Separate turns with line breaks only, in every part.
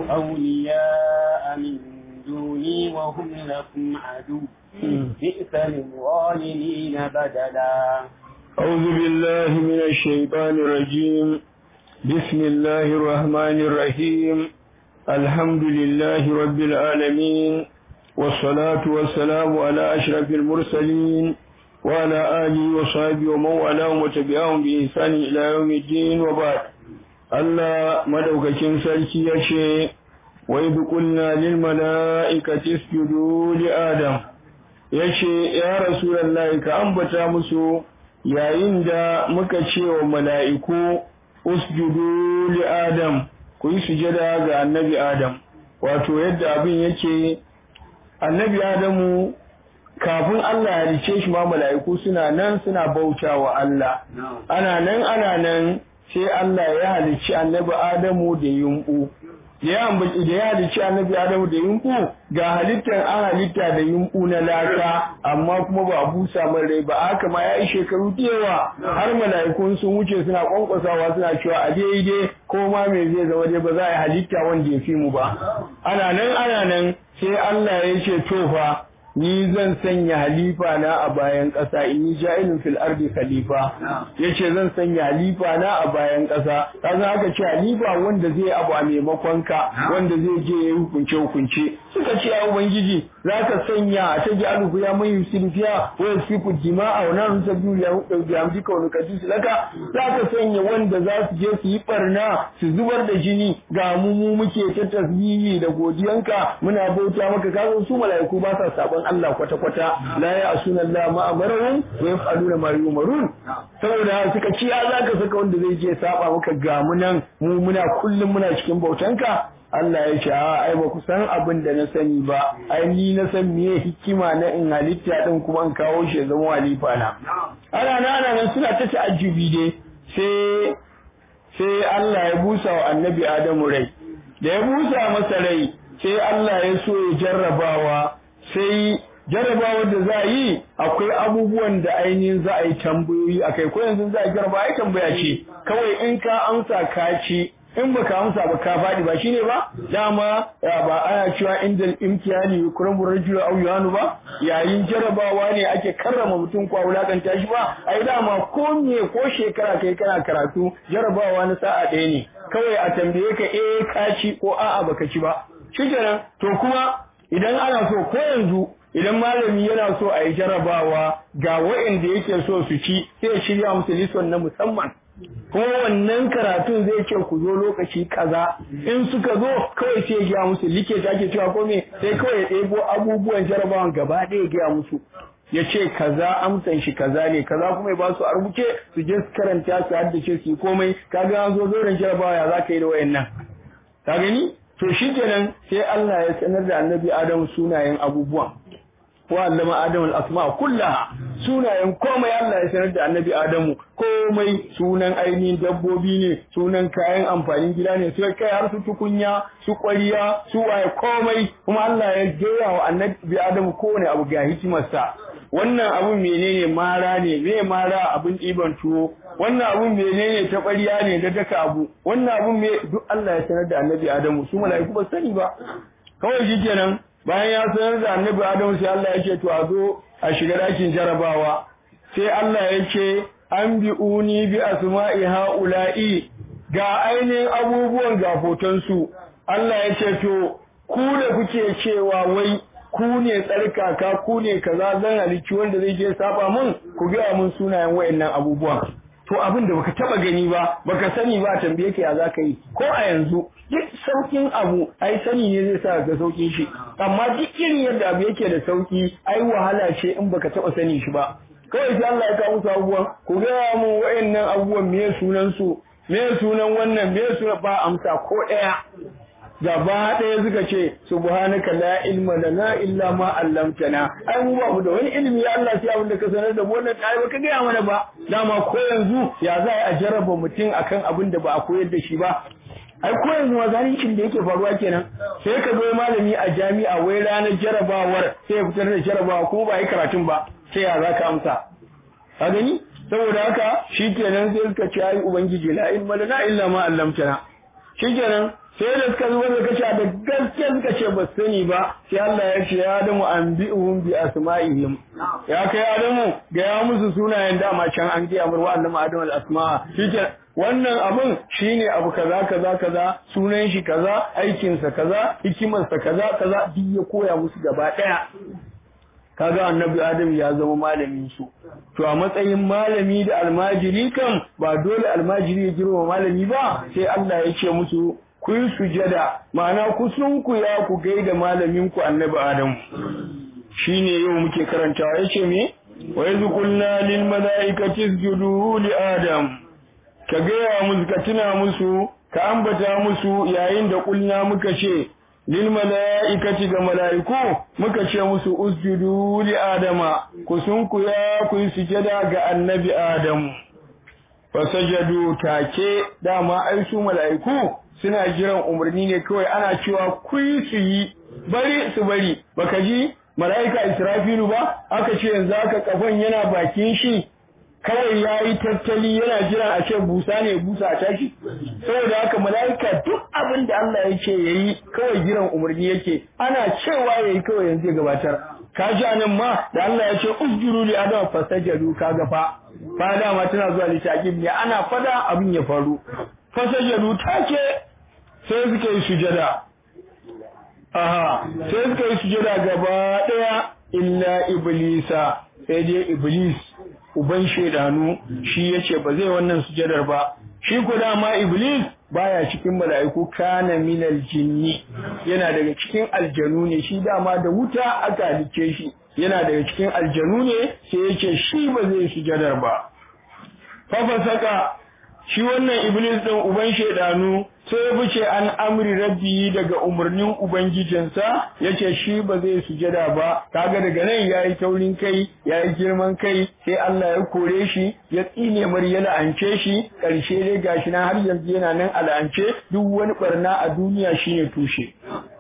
أولياء من دوني وهم لكم عدو بئس للظالمين بدلا
أعوذ بالله من الشيطان الرجيم بسم الله الرحمن الرحيم الحمد لله رب العالمين والصلاة والسلام على أشرف المرسلين وعلى آله وصحبه ومن والاه وتبعهم بإحسان إلى يوم الدين وبعد الله مدوكاكين سلكي يشي وإذ قلنا للملائكة اسجدوا لآدم yace ya rasulullahi ka ambata musu yayin da muka ce wa mala'iku usjudu li adam ku yi sujada ga annabi adam wato yadda abin yake annabi adamu kafin Allah ya rice shi ma mala'iku suna nan suna bauta wa Allah ana nan ana nan sai Allah ya halicci annabi adamu da yumbu da ya ambaci da ya halicci annabi adamu da yumbu ga halittar an halitta da yumbu na laka amma kuma ba a busa man rai ba haka ma ya yi shekaru da yawa har mala'ikun sun wuce suna kwankwasawa suna cewa a daidai ko ma me zai zama dai ba za a yi halitta wanda ya fi mu ba ana nan ana nan sai Allah ya ce to fa ni zan sanya halifa na a bayan ƙasa in yi ja'ilin fil ardi khalifa yace zan sanya halifa na a bayan ƙasa kaza aka ce halifa wanda zai abu a maimakon ka wanda zai je ya hukunce hukunce suka ce ya ubangiji zaka sanya a ta ja'alu ya mai yusifiya wa yusifu dima'a wa nan sabiyu ya hudu da amji ka wani kadisi laka zaka sanya wanda za su je su yi barna su zubar da jini ga mu mu muke ta tasbihi da godiyanka muna bauta maka kaga su mala'iku ba sa sabon Allah kwata-kwata la ya asuna Allah ma amarahum wa yaf'aluna ma yumarun saboda suka ci ya zaka saka wanda zai je saba maka ga mu nan mu muna kullum muna cikin bautanka Allah ya ce a ai ba ku san abin da na sani ba ai ni na san meye hikima na in halitta din kuma in kawo shi zama halifa na ana nan ana nan suna ta ta'ajjubi dai sai sai Allah ya busa wa annabi Adamu rai da ya busa masa rai sai Allah ya so ya jarrabawa sai jarabawar da za a yi akwai abubuwan da ainihin za a yi tambayoyi a kai ko yanzu za a jaraba ai tambaya ce kawai in ka amsa ka ci in baka amsa ba ka faɗi ba shine ba dama ba ana cewa indal imtihani yukramu rajulu aw yuhanu ba yayin jarabawa ne ake karrama mutum ko wulakanta shi ba ai dama ko me ko shekara kai kana karatu jarabawa na sa'a ɗaya ne kawai a tambaye ka eh ka ci ko a'a baka ci ba shikenan to kuma idan ana so ko yanzu idan malami yana so a yi jarabawa ga waɗanda yake so su ci sai ya shirya musu lison na musamman kuma wannan karatun zai ce ku zo lokaci kaza in suka zo kawai sai ya gaya musu like ta ke cewa ko me sai kawai ya ɗebo abubuwan jarabawan gaba ɗaya ya gaya musu ya ce kaza amsan shi kaza ne kaza kuma ya ba su a rubuce su je su karanta su haddace su yi komai kaga an zo zoren jarabawa ya za ka yi da wayannan ka gani to shi kenan sai Allah ya sanar da annabi Adam sunayen abubuwan wa allama Adam al-asma kullaha sunayen komai Allah ya sanar da annabi Adamu komai sunan ainihin dabbobi ne sunan kayan amfanin gida ne sai kai har su tukunya su ƙwariya su waye komai kuma Allah ya gaya wa annabi Adamu kowane abu ga hikimarsa wannan abun menene mara ne me mara abin ɗiban tuwo wannan abun menene ta ƙwariya ne da daka abu wannan abun me duk Allah ya sanar da annabi Adamu su mala'iku ba sani ba kawai shikenan bayan ya sanar da annabi Adamu sai Allah ya ce to a zo a shiga dakin jarabawa sai Allah ya ce an bi uni bi asma'i haula'i ga ainihin abubuwan ga hotonsu Allah ya ce to ku da kuke cewa wai ku ne tsarkaka ku ne kaza zan halicci wanda zai je saba mun ku gaya mun sunayen wayannan abubuwan to abin da baka taba gani ba baka sani ba tambaye ka ya zaka yi ko a yanzu duk saukin abu ai sani ne zai sa ga saukin shi amma duk irin yadda abu yake da sauki ai wahala ce in baka taba sani shi ba kawai sai Allah ya kawo musu abubuwan ku gaya mun wayannan abubuwan me sunan su me sunan wannan me sunan ba amsa ko ɗaya gaba ɗaya suka ce subhanaka la ilma lana illa ma 'allamtana ai mu ba mu da wani ilimi ya Allah sai abin da ka sanar da mu wannan kai baka gaya mana ba dama ko yanzu ya za a jarraba mutum akan abin da ba a koyar da shi ba ai ko yanzu ma zalincin da yake faruwa kenan sai ka zo malami a jami'a wai ranar jarabawar sai ya fitar da jarabawa kuma ba yi karatun ba sai ya za ka amsa ka gani saboda haka shikenan sai suka ce ai ubangiji la ilma lana illa ma 'allamtana shikenan sai da suka zuwa da kace da gaske suka ce ba sani ba sai Allah ya ce ya adamu anbi'uhum bi asma'ihim ya kai adamu ga ya musu sunayen dama can an ga amur wa annabi adamu al asma shike wannan abun shine abu kaza kaza kaza sunan shi kaza aikin sa kaza hikimar sa kaza kaza duk ya koya musu gaba daya kaga annabi adam ya zama malamin su to a matsayin malami da almajiri kan ba dole almajiri ya girma malami ba sai Allah ya ce musu ku yi sujada ma'ana ku sunkuya ku gaida malamin ku annabi adam shine yau muke karantawa yace me wa yazqulna lil malaikati isjudu li adam ka gaya musu ka tuna musu ka ambata musu yayin da kulna muka ce lil mala'ikati ga mala'iku muka ce musu usjudu li adama ku sunkuya ku yi sujada ga annabi adam fasajadu take dama ai su mala'iku suna jiran umarni ne kawai ana cewa ku yi su yi bari su bari baka ji mala'ika israfilu ba aka ce yanzu aka kafan yana bakin shi kawai ya yi tattali yana jira a ce busa ne busa a tashi saboda haka mala'ika duk abin da Allah ya ce ya yi kawai jiran umarni yake ana cewa ya yi kawai yanzu ya gabatar ka ji nan ma da Allah ya ce usjuru li adam fasajadu kaga fa fa dama tana zuwa litaqib ne ana fada abin ya faru fasajadu take sai suka yi sujada aha sai suka yi sujada gaba daya illa iblisa sai dai iblis uban shedanu shi yace ba zai wannan sujadar ba shi ko dama iblis baya cikin mala'iku kana minal jinni yana daga cikin aljanu ne shi dama da wuta aka halice shi yana daga cikin aljanu ne sai yace shi ba zai sujadar ba fa saka shi wannan iblis din uban shedanu sai ya fice an amri rabbi daga umarnin ubangijinsa yace shi ba zai sujada ba kaga daga nan yayi taurin kai yayi girman kai sai Allah ya kore shi ya tsine mar ya la'ance shi karshe dai gashi nan har yanzu yana nan al'ance duk wani barna a duniya shine tushe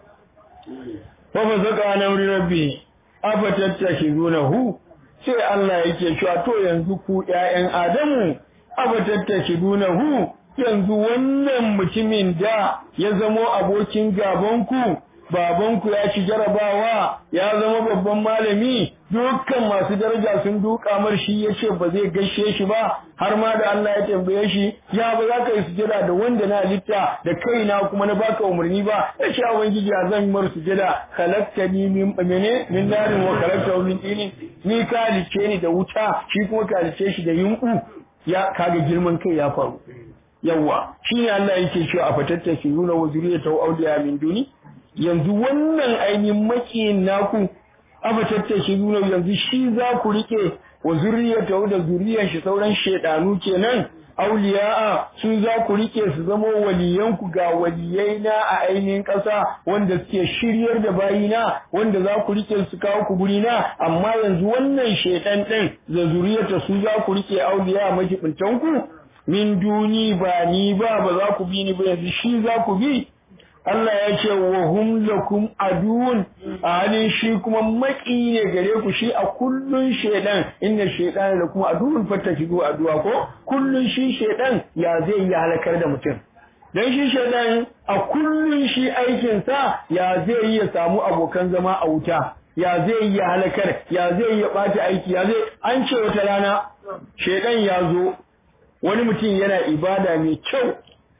fa fa zaka an amri rabbi afatattashidunahu sai Allah yake cewa to yanzu ku ƴaƴan Adamu afatattashidunahu yanzu wannan mutumin da ya zamo abokin gabanku babanku ya ci jarabawa ya zama babban malami dukkan masu daraja sun duka mar shi ya ce ba zai gaishe shi ba har ma da Allah ya tambaye shi ya ba za ka yi sujada da wanda na halitta da kaina kuma na baka umarni ba ya ce ubangiji ya zan mar sujada kalaktani min mene min narin wa kalakta min tinin ni ka halice ni da wuta shi kuma ka halice shi da yunku ya kaga girman kai ya faru yawa shine Allah yake cewa a fatattaki nuna wa zuriyatu awliya min duni yanzu wannan ainihin makiyin naku a fatattaki nuna yanzu shi za ku rike wa zuriyatu da zuriyar shi sauran shedanu kenan auliya'a su za ku rike su zama waliyanku ga waliyai na a ainihin ƙasa wanda suke shiryar da bayina wanda za ku rike su kawo ku guri na amma yanzu wannan shedan din da zuriyarta su za ku rike auliya majibintanku min duni ba ni ba ba za ku bi ni ba yanzu shi za ku bi Allah ya ce wa hum lakum adun a halin shi kuma maki ne gare ku shi a kullun shedan inna shaytan lakum adun fattakidu aduwa ko kullun shi shedan ya zai yi halakar da mutum dan shi shedan a kullun shi aikin sa ya zai yi ya samu abokan zama a wuta ya zai yi halakar ya zai yi bata aiki ya zai an ce wata rana shedan ya zo wani mutum yana ibada mai kyau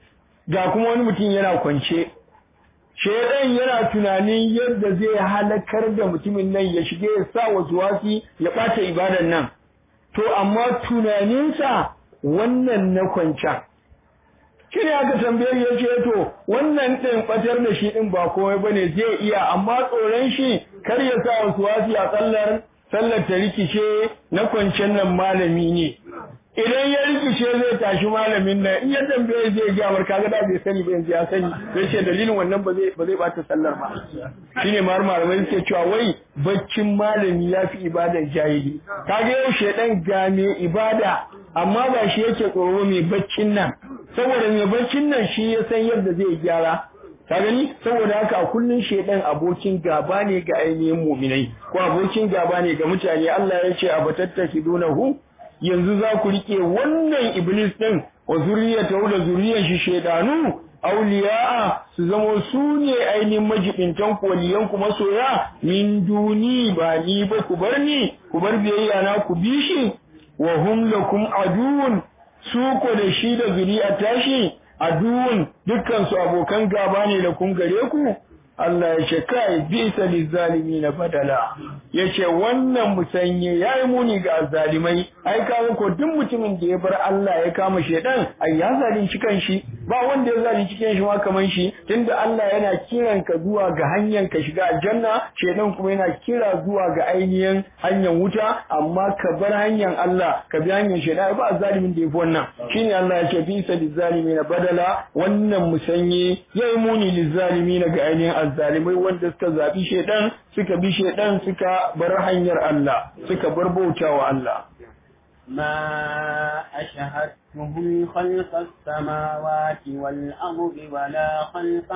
ga kuma wani mutum yana kwance shedan yana tunanin yadda zai halakar da mutumin nan ya shige ya sa wasu wasi ya ɓata ibadan nan to amma tunaninsa wannan na kwancan shi ne aka tambaye ya ce to wannan ɗin ɓatar da shi ɗin ba komai ba ne zai iya amma tsoron shi kar ya sa wasu wasi a tsallar sallar ta rikice na kwancen nan malami ne idan ya rikice zai tashi malamin nan in ya tambaye zai ga mar kaga da bai sani ba yanzu ya sani zai ce dalilin wannan ba zai ba zai bata sallar ba shine mar malamai suke cewa wai baccin malami ya fi ibadar jahili kaga yau shedan ga me ibada amma ba shi yake tsoro mai baccin nan saboda mai baccin nan shi ya san yadda zai gyara ka gani saboda haka a kullun shedan abokin gaba ne ga ainihin mu'minai ko abokin gaba ne ga mutane Allah ya ce a batattaki dunahu yanzu za ku rike wannan iblis din wa zuriyata da zuriyar shi shedanu auliya'a su zamo su ne ainihin majibintan waliyan ku masoya min duni ba ni ba ku bar ni ku bar biyayya na ku bi shi wa hum lakum aduun su ko da shi da zuri'a tashi aduun dukkan su abokan gaba ne da kun gare ku Allah ya ce kai bisa lizalimi na badala ya ce wannan musanye ya yi muni ga zalimai ai kawo ko duk mutumin da ya bar Allah ya kama shedan ai ya zalunci kanshi ba wanda ya zalunci kanshi ma kaman shi tunda Allah yana kiran ka zuwa ga hanyar ka shiga aljanna shedan kuma yana kira zuwa ga ainihin hanyar wuta amma ka bar hanyar Allah ka bi hanyar shedan ba zalimin da yafi wannan shine Allah ya ce bisa lizalimi na badala wannan musanye ya yi muni lizalimi na ga ainihin azzalimai wanda suka zabi shedan suka bi shedan suka bar hanyar Allah suka bar bautawa Allah
ما أشهدتهم خلق السماوات والأرض ولا خلق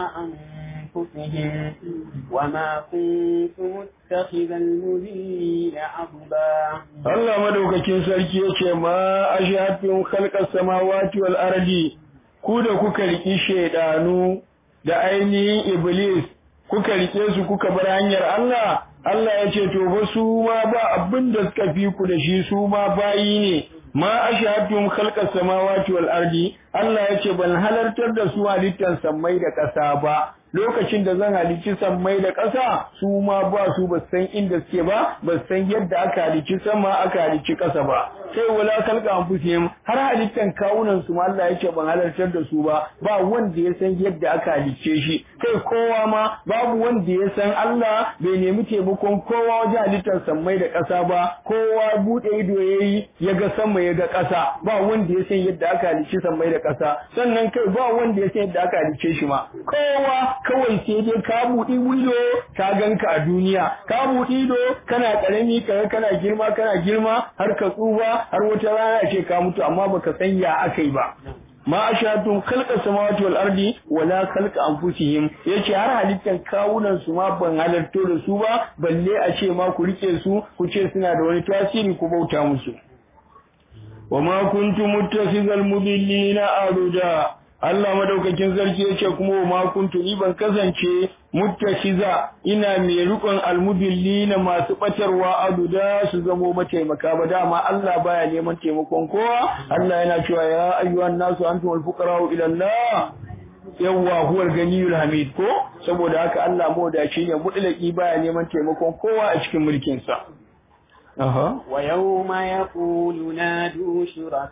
أنفسهم وما كنت متخذ المذلين عضدا
Allah madaukakin sarki yace ma ashhadtum khalqas samawati wal ardi ku da kuka riki shedanu da ainihin iblis kuka rike su kuka bar hanyar Allah Allah ya ce to ba su ma ba abin da suka fi ku da shi su ma bayi ne ma ashhadtum khalqas samawati wal ardi Allah ya ce ban halartar da su halittar sammai da ƙasa ba lokacin da zan halicci sammai da ƙasa su ma ba su ba san inda suke ba ba san yadda aka halicci sama aka halicci ƙasa ba sai wala kalka anfusihim har halittan kawunan su ma Allah yake ban halartar da su ba ba wanda ya san yadda aka halicce shi kai kowa ma babu wanda ya san Allah bai nemi taimakon kowa wajen halittar sammai da ƙasa ba kowa bude ido yayi ya ga sama ya ga ƙasa ba wanda ya san yadda aka halicci sammai da ƙasa sannan kai ba wanda ya san yadda aka halicce shi ma kowa kawai sai dai ka buɗi wido ka ganka a duniya ka buɗi ido kana ƙarami kaga kana girma kana girma har ka tsufa har wata rana ce ka mutu amma baka san ya akai ba ma ashatu khalqa samawati wal ardi wala khalqa anfusihim yace har halittan kawunan su ma ban halarto da su ba balle a ce ma ku rike su ku ce suna da wani tasiri ku bauta musu wa ma kuntum muttakhizal mudillina aruda Allah madaukakin sarki yace kuma ma kuntu ni ban kasance muttashiza ina mai rukun almudillina masu batarwa aduda su zamo mataimaka ba dama Allah baya neman taimakon kowa Allah yana cewa ya ayyuhan nasu antumul fuqara'u ila Allah yawwa huwal ganiyul hamid ko saboda haka Allah modaci ne mutlaki baya neman taimakon kowa a cikin mulkin sa أها
ويوم يقول نادوا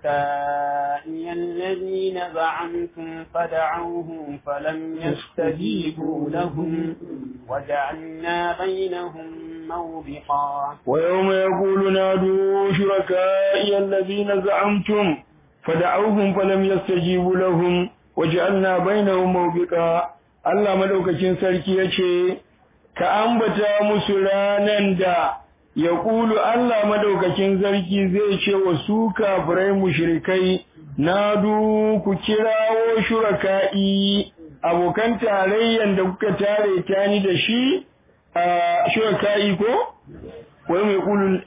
شركائي الذين زعمتم فدعوهم فلم يستجيبوا لهم وجعلنا بينهم موبقا
ويوم يقول نادوا شركائي الذين زعمتم فدعوهم فلم يستجيبوا لهم وجعلنا بينهم موبقا Allah madaukakin sarki yace ka ambata musu ranan da ya ƙulu Allah madaukakin sarki zai ce wa su kafirai mushrikai na du ku kirawo shuraka'i abokan tarayyan da kuka tare ta ni da shi a shuraka'i ko wai mai ƙulu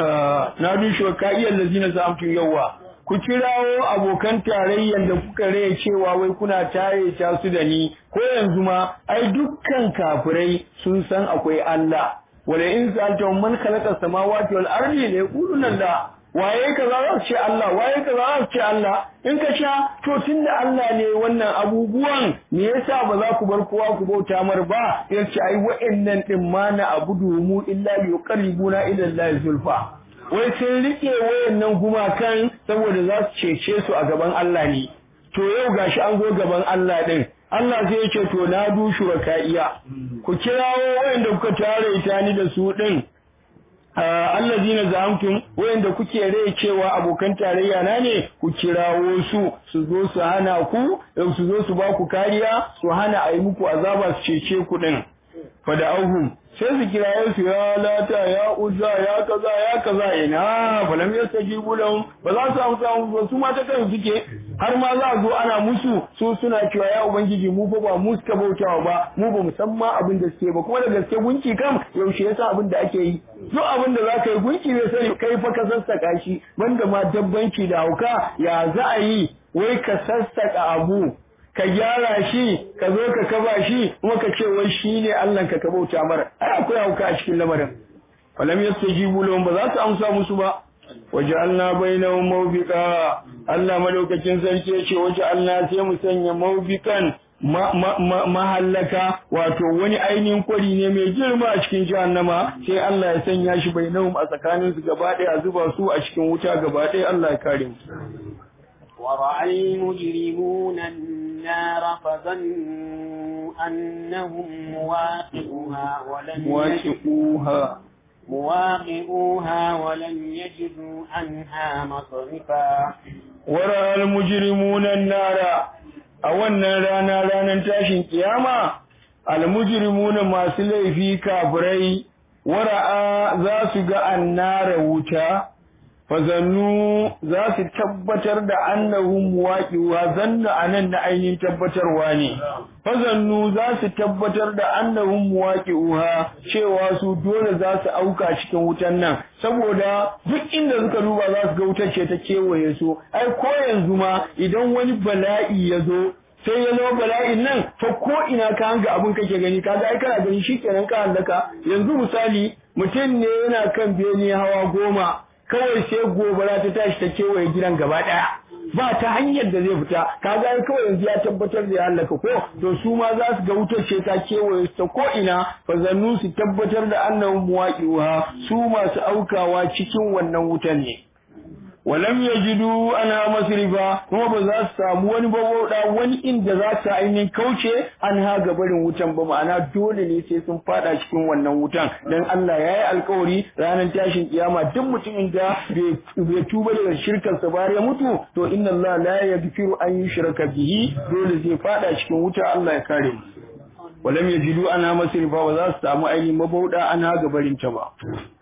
na du shuraka'i allazina za'amtum yawa ku kirawo abokan tarayyan da kuka raya cewa wai kuna tare ta su da ni ko yanzu ma ai dukkan kafirai sun san akwai Allah wala in sa'altum man khalaqa samawati wal ardi la yaquluna la waye kaza za su ce Allah waye kaza za su ce Allah in ka sha to tunda Allah ne wannan abubuwan me yasa ba za ku bar kowa ku bauta mar ba yace ai wa'annan din ma na abudu mu illa yuqarribuna ila Allah zulfa wai sun rike wayannan gumakan saboda za su cece su a gaban Allah ne to yau gashi an zo gaban Allah din Allah sai ya ce to na du shuraka'iya ku kirawo wayanda kuka tare ita ni da su din allazina zamtum wayanda kuke rai cewa abokan tarayya na ne ku kirawo su su zo su hana ku su zo su ba ku kariya su hana a yi muku azaba su cece ku din fada auhum sai su kiraye su ya lata ya uzza ya kaza ya kaza ina falam yastajibu lahum ba za su amsa musu su ma ta kansu suke har ma za a zo ana musu su suna cewa ya ubangiji mu fa ba mu suka bautawa ba mu ba musamman abin da suke ba kuma da gaske gunki kam yaushe yasa abin da ake yi duk abin da za ka yi gunki ne sai kai fa ka sassaka shi banda ma dabbanci da hauka ya za a yi wai ka sassaka abu ka gyara shi ka zo ka kaba shi kuma ka ce wai shine Allah ka bauta mara ai akwai hauka a cikin lamarin falam yastajibu lahum ba za su amsa musu ba waja'alna bainahum mawbiqa Allah madaukakin sarki yace waja'alna sai mu sanya mawbiqan mahallaka wato wani ainihin kwari ne mai girma a cikin jahannama sai Allah ya sanya shi bainahum a tsakanin su gaba ɗaya zuba su a cikin wuta gaba ɗaya Allah ya kare mu
ورأى المجرمون النار فظنوا أنهم مواقعوها ولم
واقعوها
مواقعوها ولم يجدوا عنها مصرفا
ورأى المجرمون النار أولنا رانا رانا تاشن قيامة المجرمون ما سلي كابري ورأى ذا سقى النار وتا fazannu za su tabbatar da annahum muwaqi'uha zanna anan na ainihin tabbatarwa ne fazannu za su tabbatar da annahum muwaqi'uha cewa su dole za su auka cikin wutan nan saboda duk inda suka duba za su ga wutar ce ta kewaye su ai ko yanzu ma idan wani bala'i ya zo sai ya zama bala'in nan ta ko ina ka hanga abin kake gani kaga ai kana gani shikenan ka hallaka yanzu misali mutum ne yana kan bene hawa goma kawai sai gobara ta tashi ta kewaye gidan gaba ɗaya ba ta hanyar da zai fita kaga ai kawai yanzu ya tabbatar da ya halaka ko to su ma za su ga wutar ce ta kewaye ta ko ina fa zannu su tabbatar da annahum muwaqi'uha su masu aukawa cikin wannan wutan ne walam yajidu ana masrifa kuma ba za su samu wani babauda wani inda za su ainihin kauce an ha barin wutan ba ma'ana dole ne sai sun fada cikin wannan wutan dan Allah ya yi alkawari ranar tashin kiyama duk mutumin da bai tuba daga shirkar sa bare mutu to inna Allah la yaghfiru an yushraka bihi dole zai fada cikin wuta Allah ya kare mu walam yajidu ana masrifa ba za su samu ainihin mabauda an ha barin ta ba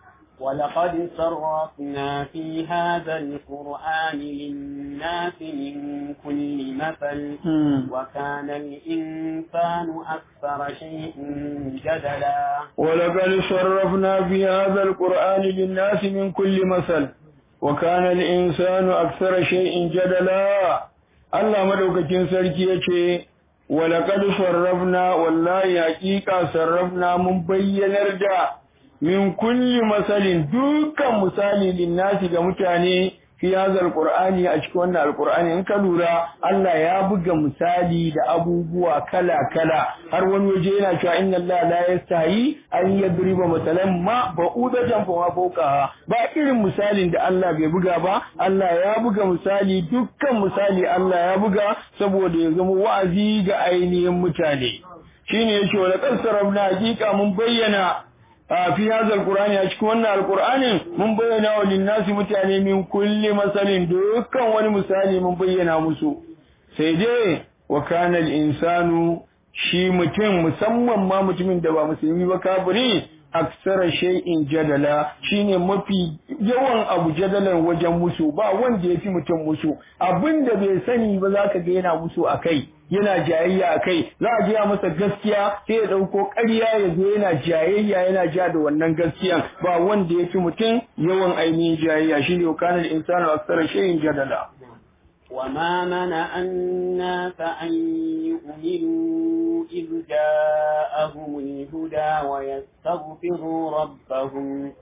ولقد صرفنا في هذا القرآن للناس من كل مثل وكان الإنسان أكثر شيء جدلا
ولقد صرفنا في هذا القرآن للناس من كل مثل وكان الإنسان أكثر شيء جدلا الله مدوكتين سركي ولقد صرفنا والله حقيقة صرفنا من بين الرجاء min kulli masalin dukkan misali linnasi ga mutane fi hazal qur'ani a cikin wannan alqur'ani in ka lura Allah ya buga misali da abubuwa kala kala har wani waje yana cewa inna Allah la yastahi an yadriba masalan ma ba'udatan fa ma fawqaha ba irin misalin da Allah bai buga ba Allah ya buga misali dukkan misali Allah ya buga saboda ya zama wa'azi ga ainihin mutane shine yake wa laqad sarabna hakika mun bayyana fi hadha alqur'ani a cikin wannan alqur'anin mun bayyana wa linnasi mutane min kulli masalin dukkan wani misali mun bayyana musu sai dai wa kana insanu shi mutum musamman ma mutumin da ba musulmi ba kafiri aksara shay'in jadala shine mafi yawan abu jadalan wajen musu ba wanda yafi mutum musu abinda bai sani ba zaka ga yana musu akai yana jayayya akai za a jiya masa gaskiya sai ya dauko ƙarya ya zo yana jayayya yana ja da wannan gaskiyan ba wanda yafi mutum yawan ainihin jayayya shine kana insanu aksara shay'in jadala
وما منع الناس أن يؤمنوا إذ جاءهم الهدى ويستغفروا ربهم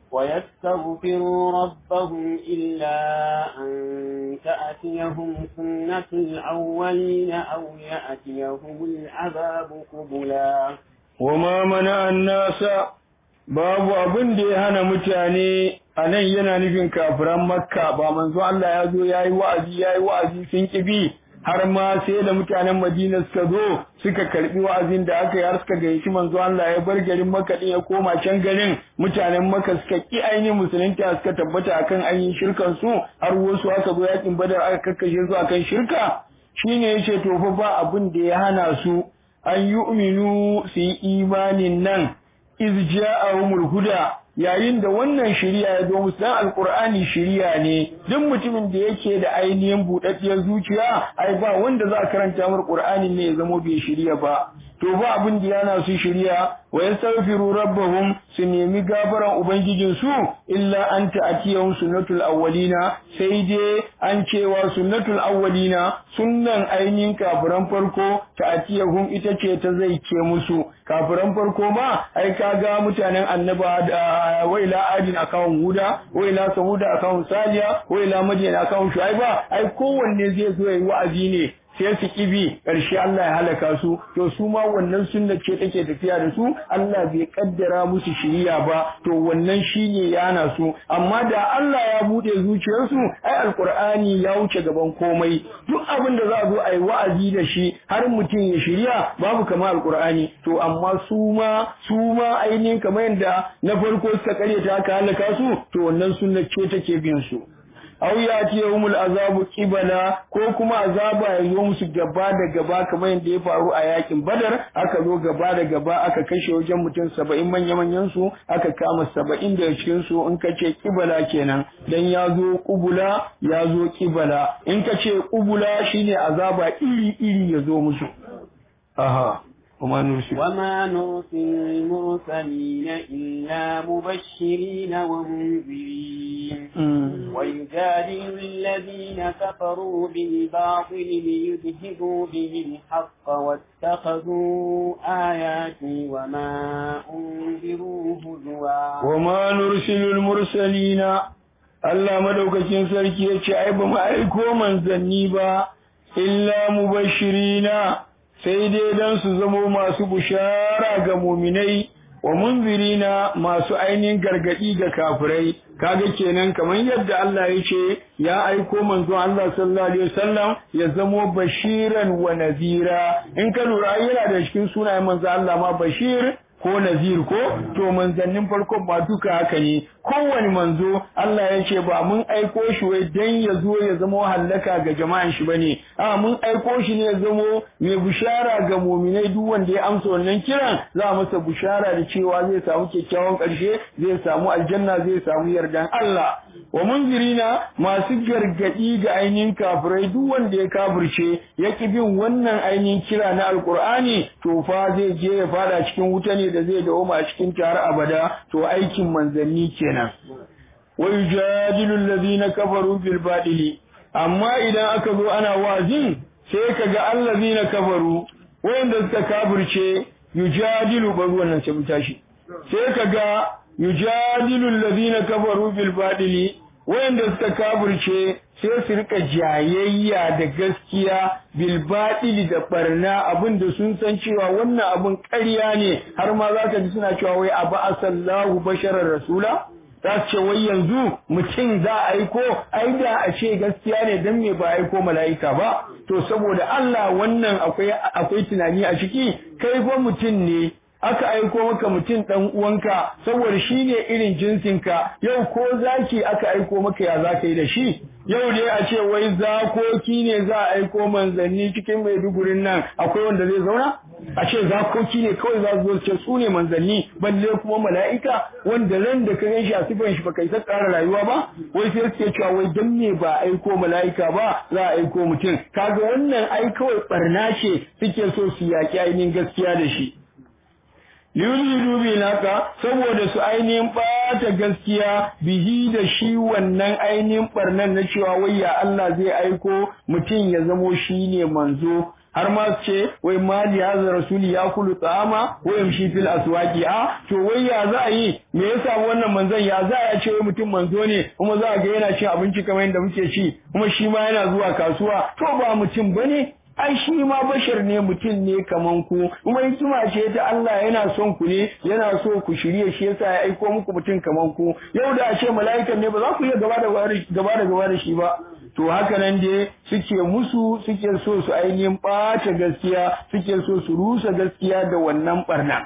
ويستغفروا ربهم إلا أن تأتيهم سنة الأولين أو يأتيهم العذاب قبلا
وما منع الناس babu abin da ya hana mutane a nan yana nufin kafiran makka ba manzo Allah ya zo ya yi wa'azi ya yi wa'azi sun kibi har ma sai da mutanen madina suka zo suka karbi wa'azin da aka yi har suka gayyaci manzo Allah ya bar garin makka din ya koma can garin mutanen makka suka ki ainihin musulunta suka tabbata akan ainihin shirkan su har wasu aka zo yakin badar aka kakkashe su akan shirka shine yace to fa ba abin da ya hana su an yu'minu su yi imanin nan iz ja'ahumul huda yayin da wannan shari'a ya zo musu dan alqur'ani shari'a ne duk mutumin da yake da ainihin budaddiyar zuciya ai ba wanda za a karanta mar qur'ani ne ya zamo bai shari'a ba to ba abin da yana su shirya wa yastaghfiru rabbahum su nemi gafaran ubangijin su illa an ta'tiyahum sunnatul awwalina sai dai an cewa sunnatul awwalina sunnan ainihin kafiran farko ta'tiyahum ita ce ta zai ke musu kafiran farko ma ai kaga mutanen annaba da waila adin akawun huda waila samuda akawun saliya waila madina akawun shuaiba ai kowanne zai zo yayi wa'azi ne sai su kibi ƙarshe Allah ya halaka su to su ma wannan sunna ce take tafiya da su Allah bai kaddara musu shiriya ba to wannan shine yana su amma da Allah ya bude zuciyarsu ai alqur'ani ya wuce gaban komai duk abin da za a zo ai wa'azi da shi har mutum ya shiriya babu kamar alqur'ani to amma su ma su ma ainihin kamar yadda na farko suka karyata aka halaka su to wannan sunna ce take bin su aw yati yawmul azabu qibala ko kuma azaba ya zo musu gaba da gaba kamar yadda ya faru a yakin badar aka zo gaba da gaba aka kashe wajen mutum saba'in manya manyan su aka kama saba'in daga cikin su in ka ce qibala kenan dan ya zo qubula ya zo qibala in ka ce qubula shine azaba iri iri ya zo musu aha وما نرسل
وما نرسل المرسلين إلا مبشرين ومنذرين ويجادل الذين كفروا بالباطل ليدهدوا به الحق واتخذوا آياتي وما أنذروا هزوا
وما نرسل المرسلين Allah madaukakin sarki ya ce ai ba mu aiko manzanni ba illa mubashirina sai dai don su zamo masu bushara ga muminai wa munzirina masu ainihin gargadi ga kafirai kaga kenan kamar yadda Allah ya ce ya aiko manzon Allah sallallahu alaihi wasallam ya zamo bashiran wa nazira in ka lura yana da cikin sunayen manzon Allah ma bashir ko nazir ko to manzannin farkon ba duka haka ne kowane manzo Allah ya ce ba mun aiko shi wai dan ya zo ya zama hallaka ga jama'an shi bane a mun aiko shi ne ya zamo mai bushara ga muminai duk wanda ya amsa wannan kiran za a masa bushara da cewa zai samu kyakkyawan ƙarshe zai samu aljanna zai samu yardan Allah wa munzirina masu gargadi ga ainihin kafirai duk wanda ya kafirce ya ki bin wannan ainihin kira na alkur'ani to fa zai je ya fada cikin wuta ne da zai dawo a cikin tare abada to aikin manzanni kenan wa yujadilu alladhina kafaru bil badili amma idan aka zo ana wazin sai kaga allazina kafaru wanda suka kafirce yujadilu ba wannan sai mun tashi sai kaga yujadilu alladhina kafaru bil badili wanda suka kafirce sai su rika jayayya da gaskiya bil badili da barna abinda sun san cewa wannan abin ƙarya ne har ma za ka ji suna cewa wai aba asallahu basharar rasula za su ce wai yanzu mutum za a aiko ai da a ce gaskiya ne dan me ba aiko mala'ika ba to saboda Allah wannan akwai akwai tunani a ciki kai fa mutum ne aka aiko maka mutum ɗan uwanka saboda shi ne irin jinsinka yau ko zaki aka aiko maka ya za ka yi da shi yau dai a ce wai zakoki ne za a aiko manzanni cikin maidugurin nan akwai wanda zai zauna a ce zakoki ne kawai za su zo ce su ne manzanni balle kuma mala'ika wanda ran da ka gan shi a sifan shi baka isa ƙara rayuwa ba wai sai suke cewa wai dan me ba aiko mala'ika ba za a aiko mutum kaga wannan ai kawai barna ce suke so su yaƙi ainihin gaskiya da shi liyuzidu bi naka saboda su ainihin bata gaskiya bihi da shi wannan ainihin barnan na cewa wai ya Allah zai aiko mutum ya zamo shi ne manzo har ma su ce wai mali hadha rasuli ya kulu ta'ama wa yamshi fil aswaqi a to wai ya za a yi me yasa wannan manzon ya za a ce wai mutum manzo ne kuma za a ga yana cin abinci kamar yadda muke ci kuma shi ma yana zuwa kasuwa to ba mutum bane ai shi ma bashar ne mutum ne kaman ku kuma hikima ce ta Allah yana son ku ne yana so ku shirye shi yasa ya aiko muku mutum kaman ku yau da a ce mala'ikan ne ba za ku iya gaba da gaba da gaba da shi ba to haka nan dai suke musu suke so su ainihin ɓata gaskiya suke so su rusa gaskiya da wannan barna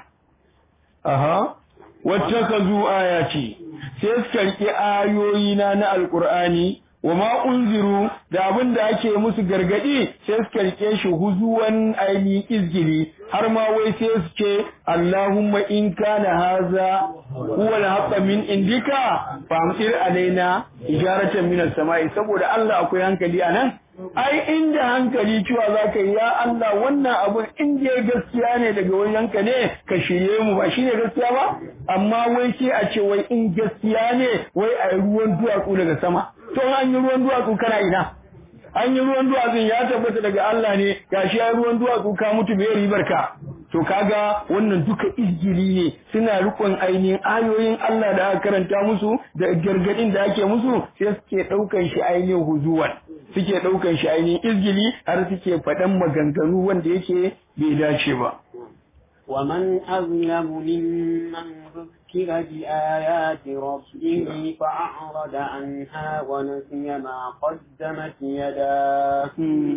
aha wacce ka zu ayati sai suka riƙe ayoyina na alƙur'ani wa ma unziru da abin da ake musu gargadi sai suka rike shi huzuwan aini izgili har ma wai sai su ce Allahumma in kana haza huwa al min indika famtir alaina ijaratan min as-sama'i saboda Allah akwai hankali anan ai inda hankali cewa za ka yi ya Allah wannan abun in je gaskiya ne daga wajenka ne ka shirye mu ba shine gaskiya ba amma wai sai a ce wai in gaskiya ne wai a yi ruwan duwatsu daga sama to an yi ruwan duwatsu kana ina an yi ruwan duwatsun ya tabbata daga Allah ne gashi ya ruwan duwatsu ka mutu bai ribar ka to kaga wannan duka izgili ne suna rikon ainihin ayoyin Allah da aka karanta musu da gargadin da ake musu sai suke daukan shi ainihin huzuwan suke daukan shi ainihin izgili har suke faɗan maganganu wanda yake bai dace ba
ومن أظلم ممن ذكر بآيات ربه فأعرض عنها ونسي ما قدمت يداه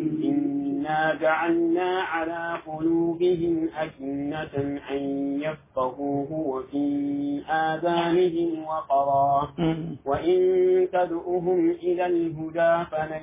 إنا جعلنا على قلوبهم أكنة أن يفقهوه وفي آذانهم وقرا وإن تدعوهم إلى الهدى فلن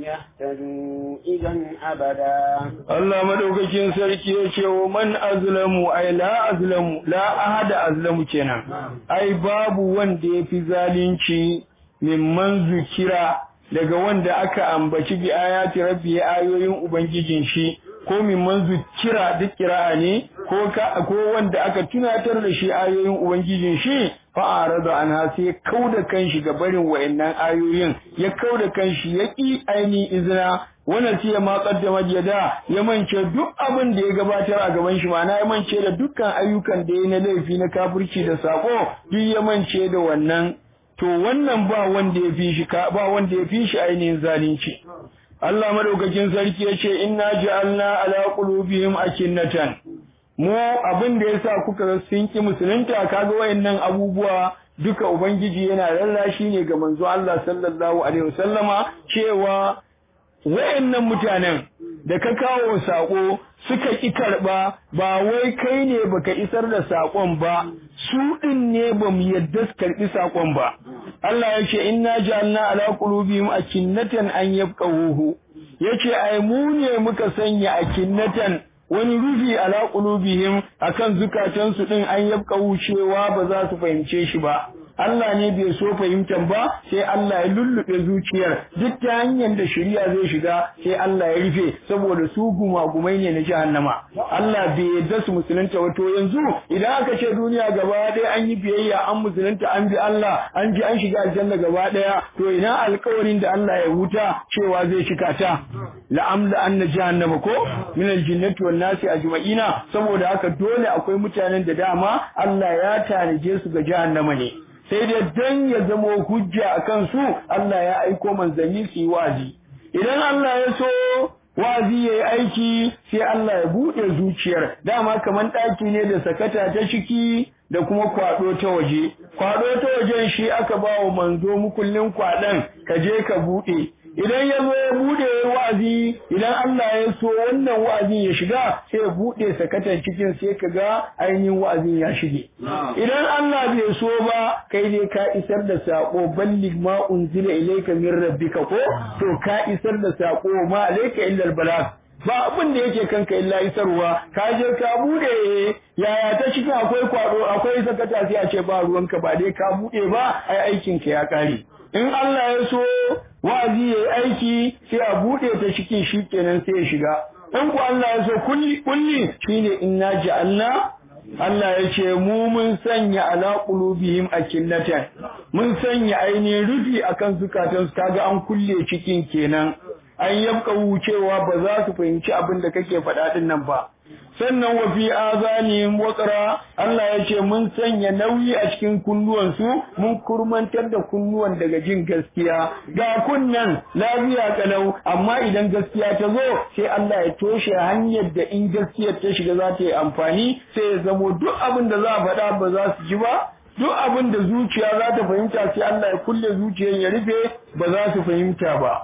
يهتدوا إذا أبدا
الله مدوكين سركي ومن أظلم أي لا أظلم لا أحد أظلم kenan ai babu wanda ya fi zalunci mimman zukira daga wanda aka ambaci bi ayati rabbi ayoyin ubangijin shi ko mimman zukira duk kira'a ne ko ka ko wanda aka tunatar da shi ayoyin ubangijin shi fa arada anha sai kauda kanshi ga barin wayannan ayoyin ya kauda kanshi ya ki aini izina wannan sai ma kaddama yada ya mance duk abin da ya gabatar a gaban shi ma'ana ya mance da dukkan ayyukan da ya na laifi na kafirci da sako duk ya mance da wannan to wannan ba wanda ya fi shi ba wanda ya fi shi ainihin zalunci Allah madaukakin sarki ya ce inna ja'alna ala qulubihim akinnatan mu abin da yasa kuka sun ki musulunta kaga wayannan abubuwa duka ubangiji yana lallashi ne ga manzo Allah sallallahu alaihi wasallama cewa wayannan mutanen da ka kawo sako suka ki karba ba wai kai ne baka isar da sakon ba su din ne bamu yadda su karbi sakon ba Allah ya ce inna ja'alna ala qulubihim akinnatan an yafqahuhu yace ai mu ne muka sanya akinnatan wani rufi ala qulubihim akan zukatansu din an yafqahu cewa ba za su fahimce shi ba Allah ne bai so fahimtar ba sai Allah ya lullube zuciyar duk ta hanyar da shari'a zai shiga sai Allah ya rufe saboda su gumagumai ne na jahannama Allah bai yarda su musulunta wato yanzu idan aka ce duniya gaba ɗaya an yi biyayya an musulunta an bi Allah an ji an shiga aljanna gaba ɗaya to ina alƙawarin da Allah ya huta cewa zai cika ta la'amla anna jahannama ko min aljinnati wan nasi ajma'ina saboda haka dole akwai mutanen da dama Allah ya tanaje su ga jahannama ne sai dai dan ya zamo hujja a kansu Allah ya aiko manzanni su yi wazi idan Allah ya so wazi ya yi aiki sai Allah ya buɗe zuciyar dama kamar ɗaki ne da sakata ta ciki da kuma kwaɗo ta waje kwaɗo ta wajen shi aka ba wa manzo mukullin kwaɗon ka je ka buɗe idan ya zo ya bude wa'azi idan Allah ya so wannan wa'azin ya shiga sai ya bude sakatan cikin sai ka ga ainihin wa'azin ya shige idan Allah bai so ba kai dai ka isar da sako ballig ma unzila ilayka min rabbika ko to ka isar da sako ma alayka illa albalag ba abin da yake kanka illa isarwa ka je ka bude yaya ta cikin akwai kwado akwai sakata sai a ce ba ruwanka ba dai ka bude ba ai aikin ka ya kare in Allah ya so wa'azi ya yi aiki sai a buɗe ta cikin shi kenan sai ya shiga in ku Allah ya so kulli kulli shine inna ja'alna Allah ya ce mu mun sanya ala qulubihim akinnatan mun sanya ainihin rufi akan zukatansu kaga an kulle cikin kenan an yabka wucewa ba za su fahimci abin da kake faɗa din nan ba sannan wa fi azanihim waqra Allah ya ce mun sanya nauyi a cikin kunnuwansu mun kurmantar da kunnuwan daga jin gaskiya ga kunnan lafiya kalau amma idan gaskiya ta zo sai Allah ya toshe hanyar da in gaskiyar ta shiga za ta yi amfani sai ya zamo duk abin da za a faɗa ba za su ji ba duk abin da zuciya za ta fahimta sai Allah ya kulle zuciyar ya rufe ba za su fahimta ba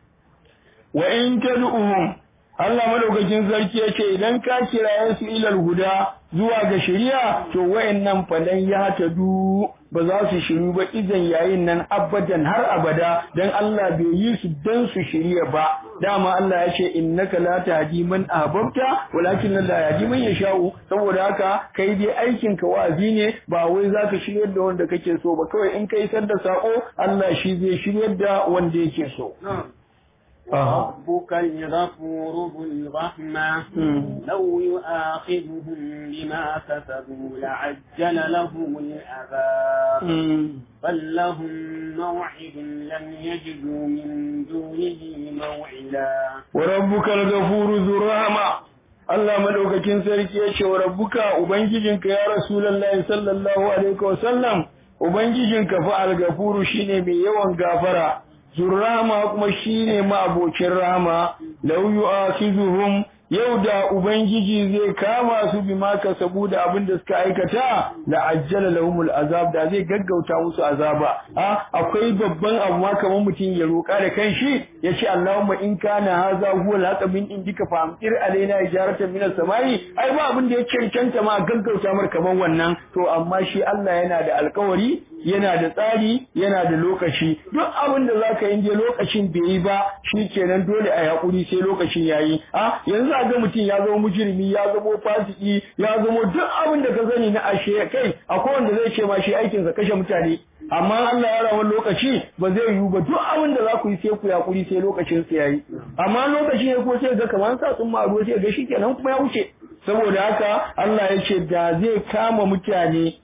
wa in tad'uhum Allah madaukakin sarki ya ce idan ka kiraye su ilal huda zuwa ga shari'a to wayannan falan ya tadu ba za su shiru ba idan yayin nan abadan har abada dan Allah bai yi su dan su shirya ba dama Allah ya ce innaka la tahdi man ahbabta walakin la yahdi man yasha'u saboda haka kai dai aikin ka wazi ne ba wai zaka shiryar da wanda kake so ba kawai in kai sar da sako Allah shi zai shiryar da wanda yake so
وربك الغفور ذو الرحمة لو يؤاخذهم بما كسبوا لعجل لهم العذاب بل لهم موعد لم يجدوا من دونه موعدا
وربك الغفور ذو الرحمة Allah madaukakin sarki ya ce wa rabbuka ubangijinka ya rasulullahi sallallahu alaihi wasallam ubangijinka fa al-gafuru shine mai yawan gafara zurrama kuma shine ma'abocin rahama law yu'akhizuhum yau da ubangiji zai kama su bi ma kasabu da abin da suka aikata la ajjala lahumul azab da zai gaggauta musu azaba a akwai babban abu ma kamar mutum ya roƙa da kanshi ya ce Allahumma in kana haza huwa al min indika fa amtir alaina ijaratan min as-samai ai ba abin da ya cancanta ma gaggauta mar kamar wannan to amma shi Allah yana da alƙawari yana da tsari yana da lokaci duk abin da zaka yi je lokacin bai yi ba shikenan dole a hakuri sai lokacin yayi a yanzu a ga mutum ya zama mujrimi ya zama fasiki ya zama duk abin da ka sani na ashe kai akwai wanda zai ce ma shi aikin sa kashe mutane amma Allah ya rawa lokaci ba zai yiwu ba duk abin da za ku yi sai ku yakuri sai lokacin sa yayi amma lokacin ya ko sai ga kamar sa sun ma sai ga shikenan kuma ya wuce saboda haka Allah ya ce da zai kama mutane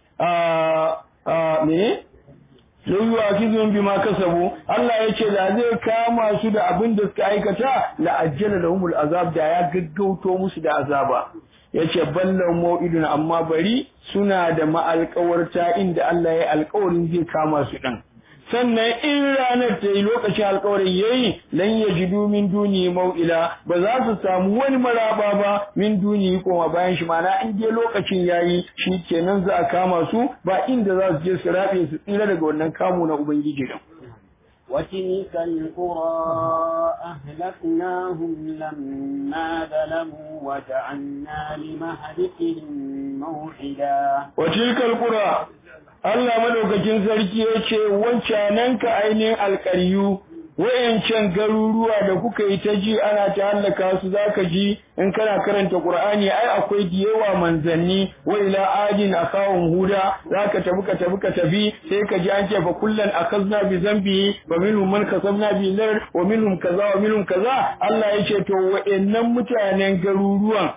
a me Lauyu a kizon bi ma kasabu Allah ya ce da zai kama su da abin da suka aikata la ajjala lahumul azab da ya gaggauto musu da azaba yace ballan mau'idun amma bari suna da ma'alƙawarta inda Allah ya alƙawarin zai kama su din sannan in ranar ta yi lokacin alkawarin yayi lan yajidu min duni mau'ila ba za su samu wani maraba ba min duni koma bayan shi mana in je lokacin yayi shi kenan za a kama su ba inda za su je su rabe su tsira daga wannan kamu na ubangiji din
وتلك القرى أهلكناهم لما ظلموا وجعلنا لمهلكهم موعدا
وتلك القرى Allah madaukakin sarki ya ce wancanan ka ainihin alƙaryu wayancan garuruwa da kuka yi ta ji ana ta hallaka su zaka ji in kana karanta Qur'ani ai akwai diyewa manzanni wa ila adin akawun huda zaka tafi ka tafi ka tafi sai ka ji an ce fa kullan akazna bi zambi wa minhum man kasabna bi lar wa minhum kaza wa minhum kaza Allah ya ce to wayannan mutanen garuruwan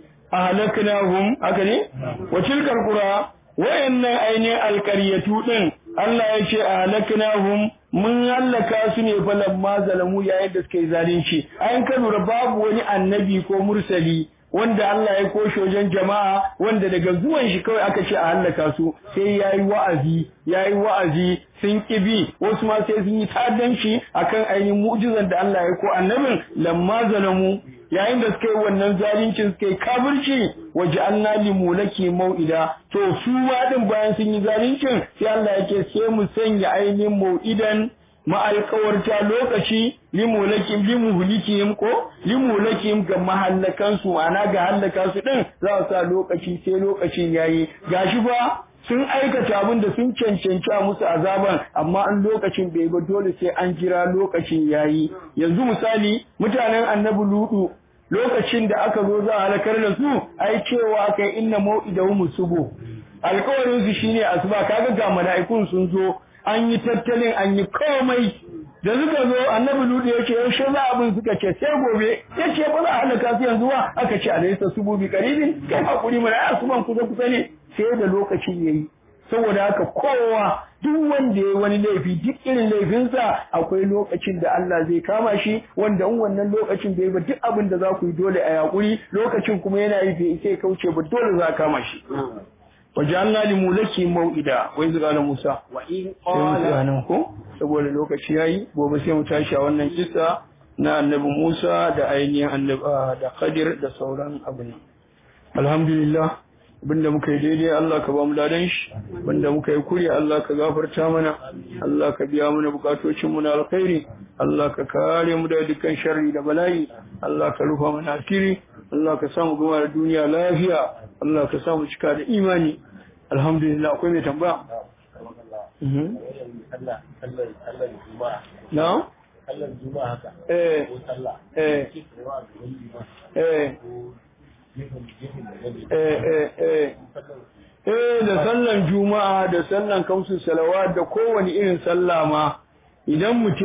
ahlaknahum haka ne wa tilkal qura wayannan ainihin alƙaryatu ɗin Allah ya ce a halaknahum mun hallaka su ne falan ma zalamu yayin da suka yi zalunci ayin ka lura babu wani annabi ko mursali wanda Allah ya koshe wajen jama'a wanda daga zuwan shi kawai aka ce a hallaka su sai yayi wa'azi yayi wa'azi sun kibi wasu ma sai sun yi ta'addanci akan ainihin mu'jizan da Allah ya ko annabin lamma zalamu yayin da suka yi wannan zalincin suka yi kafirci waje an li mulaki mau'ida to su ma din bayan sun yi zalincin sai Allah yake sai mu sanya ainihin mau'idan ma'alkawarta lokaci limulakim limuhlikim ko limulakim ga mahallakan su ana ga hallaka su din za su sa lokaci sai lokacin yayi gashi ba sun aikata abin da sun cancanci a musu azaban amma an lokacin bai ba dole sai an jira lokacin yayi yanzu misali mutanen annabi ludu lokacin da aka zo za a halakar da su ai cewa kai inna mau'idahum subu alƙawarin su shine asuba kaga ga mala'ikun sun zo an yi tattalin an yi komai da suka zo annabi ludu ya ce yaushe za abin suka ce sai gobe ya ce ba za a halaka su yanzu ba aka ce alaysa subu bi qaribin kai hakuri mana ai asuban kusa kusa ne sai da lokacin yayi saboda haka kowa duk wanda ya wani laifi duk irin laifinsa akwai lokacin da Allah zai kama shi wanda in wannan lokacin bai ba duk abin da za ku yi dole a yakuri lokacin kuma yana yi bai sai kauce ba dole za a kama shi wajalna li mulaki mau'ida wai zuwa na Musa
wa in
sai mu tsaya
qala
nan ko saboda lokaci yayi gobe sai mu tashi a wannan kissa na annabi Musa da ainihin annabi ah, da Khadir da sauran abin alhamdulillah abinda muka yi daidai Allah ka ba mu ladan shi abinda muka yi kuri Allah ka gafarta mana Allah ka biya mana bukatocin mu na alkhairi Allah ka kare mu daga dukkan sharri da bala'i Allah ka rufa mana asiri Allah ka samu gama da duniya lafiya Allah ka samu cika da imani alhamdulillah akwai mai tambaya Mhm.
sallah sallar sallar juma'a
na
sallar juma'a haka
eh
ko sallah
eh
ke tsayawa a gaban juma'a
eh
ko gefen gefen da gani
eh eh eh
sallar
Eh da sallan juma'a da sallan kamsu salawat da kowane irin sallah ma idan mutum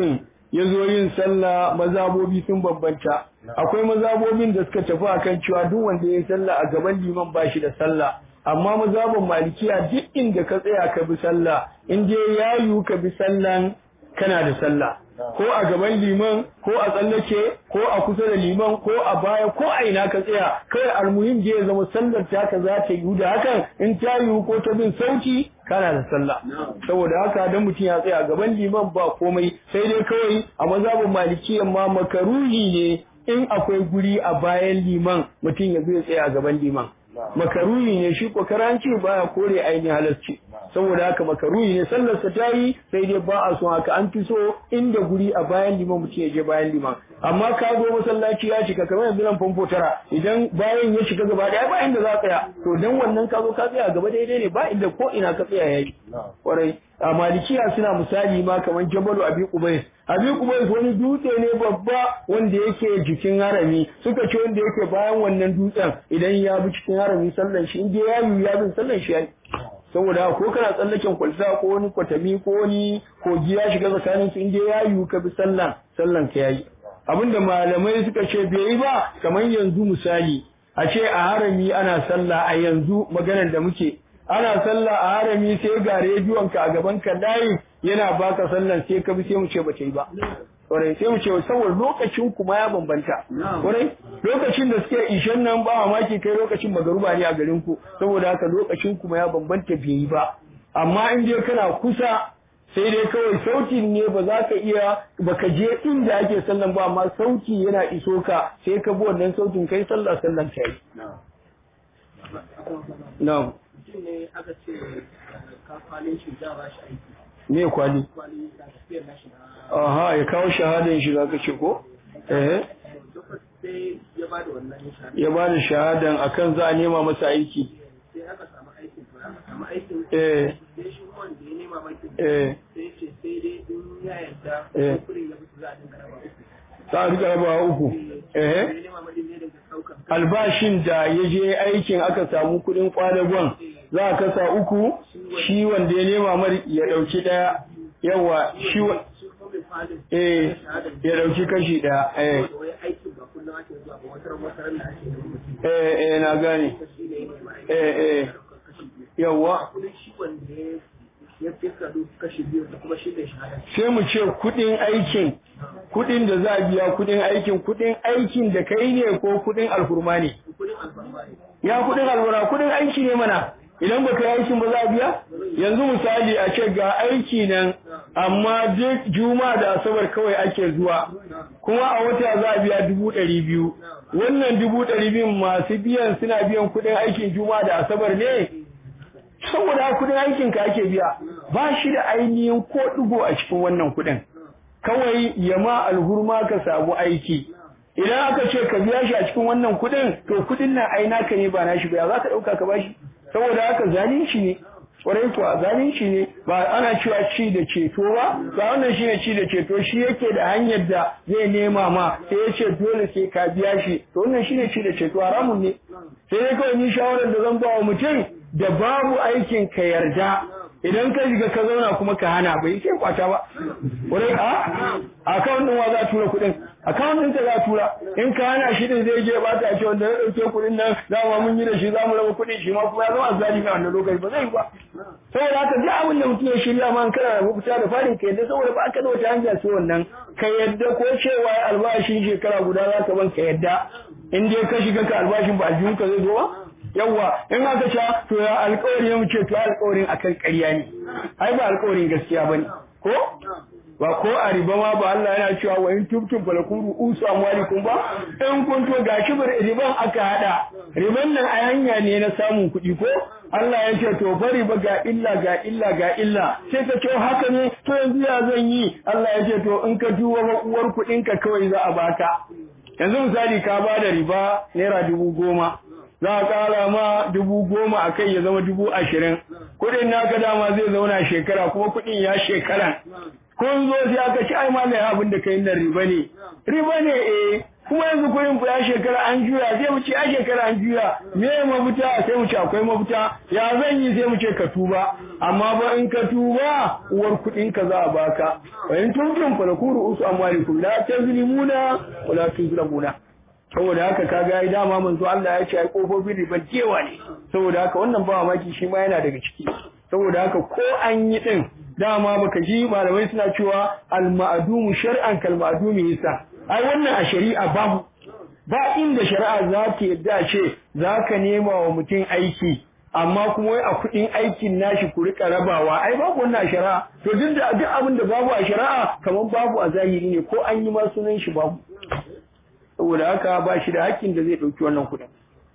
ya zo yin sallah mazabobi sun bambanta akwai mazabobin da suka tafi akan cewa duk wanda ya yi sallah a gaban liman ba shi da sallah amma mazabin malikiya duk inda ka tsaya ka bi sallah in dai ya yiwu ka bi sallan kana da sallah ko a gaban liman ko a tsallake ko a kusa da liman ko a baya ko a ina ka tsaya kawai almuhim je ya zama sallar taka za ta yiwu da hakan in ta yiwu ko ta bin sauti kana da sallah saboda haka dan mutum ya tsaya gaban liman ba komai sai dai kawai a mazhabin malikiyan ma makaruhi ne in akwai guri a bayan liman mutum ya zo ya tsaya a gaban liman makaruhi ne shi ko karanci baya kore ainihin halarci saboda haka makaruhi ne sallarsa ta yi sai dai ba a son haka an fi so inda guri a bayan liman mutum ya je bayan liman amma ka zo masallaci ya shiga kamar yanzu nan famfo tara idan bayan ya shiga gaba daya ba inda za ka tsaya to dan wannan ka zo ka tsaya gaba daidai ne ba inda ko ina ka tsaya yayi kwarai a malikiya suna misali ma kamar jabalu abi qubais abi qubais wani dutse ne babba wanda yake jikin harami suka ce wanda yake bayan wannan dutsen idan ya bi cikin harami sallan shi in je ya yi ya bin sallan shi yayi saboda ko kana tsallaken kwalta ko wani kwatami ko wani kogi ya shiga tsakanin su in je ya yi ka bi sallan sallan ka yayi abinda malamai suka ce bai yi ba kamar yanzu misali a ce a harami ana sallah a yanzu maganar da muke ana sallah a harami sai ga rediyon ka a gaban ka layi yana baka sallan sai ka bi sai mu ce ba ta yi ba kwarai sai mu ce saboda lokacin kuma ya bambanta kwarai lokacin da suke ishen nan ba mamaki kai lokacin magaruba ne a garin ku saboda haka lokacin kuma ya bambanta bai yi ba amma in dai kana kusa sai dai kawai sautin ne ba za ka iya baka je inda ake sallan ba amma sauti yana iso ka sai ka bi wannan sautin kai sallah sallan ka yi na'am
ne aka ce ka kwalin shi za ba shi aiki
me kwali
kwali da tafiyar nashi na
aha ya kawo shahadan shi zaka ce ko eh
sai ya ba da wannan shahada
ya ba da shahadan akan za a nema masa aiki
sai aka samu aikin to aka samu aikin
eh
sai shi wanda ya nema makin
eh
sai ce sai dai in ya yarda
Eh.
kudin ya fito za a dinga raba uku
za a rika rabawa uku
ya
eh
nema madin ne daga saukan
albashin da ya je aikin aka samu kudin kwadagon za a kasa uku shi wanda ya nema mar ya dauki daya yawa shi wa-
shi kuma mai falin
eh ya dauki kashi daya eh
da wai aikin ba kullum ake zuwa ba wata ran wata ran da ake da mutum
eh eh na gane
shi ne ya nema aiki
eh eh
kashi biyu
yawa
kudin shi wanda ya ya fi kado kashi biyu da kuma shi ne shahada
sai mu ce kudin aikin kudin da za a biya kudin aikin kudin aikin da kai ne ko kudin alhurma ne
kudin alfarma ne
ya kudin alhurma kudin aiki ne mana idan baka yi aikin ba za a biya yanzu misali a ce ga aiki nan amma duk juma'a da asabar kawai ake zuwa kuma a wata za a biya dubu ɗari biyu wannan dubu ɗari biyu masu biyan suna biyan kudin aikin juma'a da asabar ne saboda kudin aikin ka ake biya ba shi da ainihin ko ɗigo a cikin wannan kudin kawai ya ma alhurma ka samu aiki idan aka ce ka biya shi a cikin wannan kudin to kudin nan ai naka ne ba nashi ba ya za ka ɗauka ka bashi saboda haka zalunci ne kwarai kuwa zalunci ne ba ana cewa ci da ceto ba ba wannan shine ci da ceto shi yake da hanyar da zai nema ma sai ya ce dole sai ka biya shi to wannan shine ci da ceto haramun ne sai dai kawai ni shawarar da zan ba wa mutum da babu aikin ka yarda idan ka shiga ka zauna kuma ka hana bai sai kwata ba wurin a akawun din wa za a tura kuɗin akawun din ta za a tura in ka hana shi din zai je ba ta ce wanda ya ɗauke kuɗin nan dama mun yi da shi za mu raba kuɗin shi ma kuma ya zama azzali a wannan lokaci ba zai yi ba saboda haka duk abin da mutum ya shirya ma in kana da mafita da farin ka yadda saboda ba ka da wata hanya sai wannan ka yadda ko cewa albashin shekara guda za ka ban ka yadda in dai ka shiga ka albashin ba aljihun ka zai zo ba yawwa in aka ce to ya alƙawari mu ce to alƙawarin akan ƙarya ne ai ba alƙawarin gaskiya bane ko ba ko a riba ma ba Allah yana cewa wa in tubtum falakum ru'usu amwalikum ba in kun to gashi bar riban aka hada riban nan a hanya ne na samun kuɗi ko Allah ya ce to bari ba ga illa ga illa ga illa sai ka ce haka ne to yanzu ya zan yi Allah ya ce to in ka duba ba uwar kuɗin ka kawai za a baka yanzu misali ka ba da riba naira dubu goma za a ƙara ma dubu goma a kai ya zama dubu ashirin kuɗin naka dama zai zauna shekara kuma kuɗin ya shekara kun zo sai aka ci ai malai abin da kai nan riba ne riba ne eh kuma yanzu kuɗin ku ya shekara an juya sai mu ce ya shekara an juya me mafita sai mu ce akwai mafita ya zan yi sai mu ce ka tuba amma ba in ka tuba uwar kuɗin ka za a baka wa in tuntum fa lakuru usu amwalikum la tazlimuna wa la tuzlamuna saboda haka kaga ai dama manzo Allah ya ce ai kofofin riban kewa ne saboda haka wannan ba mamaki shi ma yana daga ciki saboda haka ko an yi din dama baka ji malamai suna cewa al-ma'dumu shar'an kal ma'dumi hisa ai wannan a shari'a babu ba inda shari'a za ta yadda ce za ka nema wa mutum aiki amma kuma wai a kuɗin aikin nashi ku rika rabawa ai babu wannan a shari'a to duk da duk abin da babu a shari'a kamar babu a zahiri ne ko an yi ma sunan shi babu saboda haka ba shi da hakkin da zai ɗauki wannan kuɗin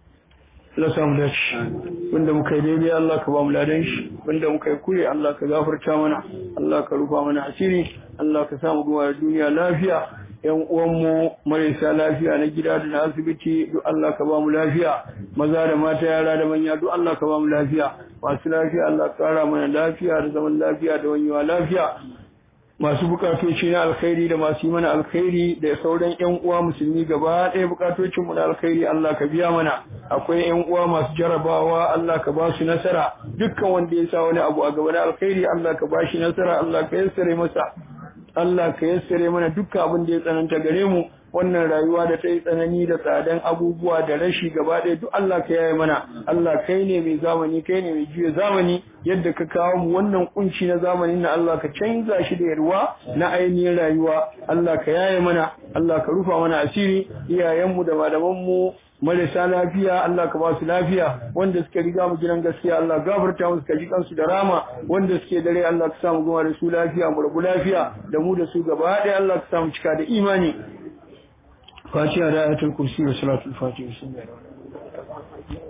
Allah samu dace wanda muka yi daidai Allah ka ba mu ladan shi wanda muka yi kure Allah ka gafarta mana Allah ka rufa mana asiri Allah ka samu goma da duniya lafiya yan uwanmu marasa lafiya na gida da na asibiti duk Allah ka ba mu lafiya maza da mata yara da manya duk Allah ka ba mu lafiya masu lafiya Allah ka kara mana lafiya da zaman lafiya da wanyewa lafiya masu bukatoci na alkhairi da masu yi mana alkhairi da sauran yan uwa musulmi gaba ɗaya bukatocin mu na alkhairi Allah ka biya mana akwai yan uwa masu jarabawa Allah ka ba su nasara dukkan wanda ya sa wani abu a gaba na alkhairi Allah ka ba shi nasara Allah ka yassare masa Allah ka yassare mana dukkan abin da ya tsananta gare mu wannan rayuwa da ta yi tsanani da tsadan abubuwa da rashi gaba ɗaya duk Allah ka yaye mana Allah kai ne mai zamani kai ne mai juya zamani yadda ka kawo mu wannan kunci na zamanin na Allah ka canza shi da yarwa na ainihin rayuwa Allah ka yaye mana Allah ka rufa mana asiri iyayenmu da malamanmu marasa lafiya Allah ka ba su lafiya wanda suka riga mu gidan gaskiya Allah gafarta musu ka ji kansu da rama wanda suke dare Allah ka samu goma da su lafiya mu rabu lafiya da mu da su gaba ɗaya Allah ka samu cika da imani فاتحة آية الكرسي وصلاة الفاتحة بسم الله الرحمن الرحيم